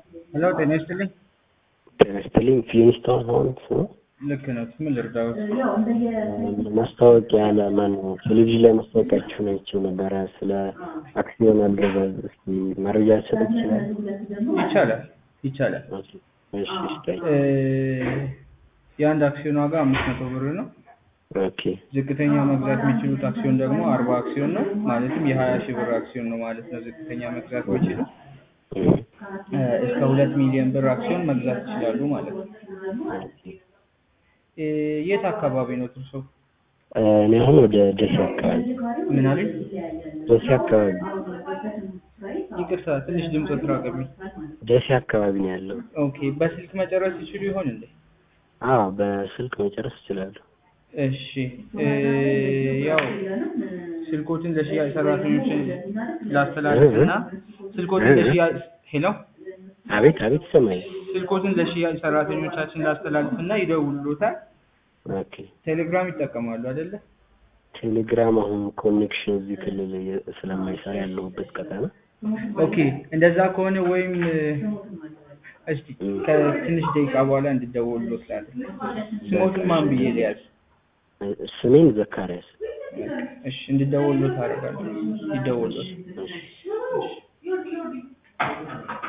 ሄሎ ጤና ይስጥልኝ። ጤና ይስጥልኝ። ፊሊንስቶን ሆምስ ነው። ልክ ነው። ምን ልርዳዎት? ማስታወቂያ ለማን ቴሌቪዥን ላይ ማስታወቂያችሁን አይቼው ነበረ ስለ አክሲዮን አገዛዝ። እስኪ መረጃ ሰጥ ይችላል? ይቻላል ይቻላል። እሺ ስጠኝ። እ የአንድ አክሲዮን ዋጋ አምስት መቶ ብር ነው። ኦኬ ዝቅተኛ መግዛት የሚችሉት አክሲዮን ደግሞ አርባ አክሲዮን ነው። ማለትም የሀያ ሺህ ብር አክሲዮን ነው ማለት ነው። ዝቅተኛ መግዛት የሚችሉ እም፣ እ እስከ ሁለት ሚሊዮን ብር አክሲዮን መግዛት ይችላሉ ማለት ነው። ኦኬ። እ የት አካባቢ ነው እርሶ? እኔ አሁን ወደ ደሴ አካባቢ ምን አሉኝ? ደሴ አካባቢ ይቅርታ ትንሽ ድምፅ ትራቀብኝ። ደሴ አካባቢ ነው ያለው። ኦኬ በስልክ መጨረስ ይችሉ ይሆን እንዴ? አዎ በስልክ መጨረስ እችላለሁ። እሺ እ ያው ስልኮትን ለሽያጭ ሰራተኞች ላስተላልፍና ስልኮትን ለሽያጭ ሄሎ አቤት አቤት ይሰማኛል። ስልኮትን ለሽያጭ ሰራተኞቻችን ላስተላልፍና ይደውሉታል። ኦኬ ቴሌግራም ይጠቀማሉ አይደለ? ቴሌግራም አሁን ኮኔክሽን እዚህ ክልል የ- ስለማይሰራ ያለሁበት ቀጠና ኦኬ እንደዛ ከሆነ ወይም እ እስቲ ከትንሽ ደቂቃ በኋላ እንድደውሉት ላለ ስሞቱን ማን ብዬ ልያዝ? ስሜን ዘካሪያስ እሺ እንድደውሉት አደርጋለሁ። ይደውሉት። እሺ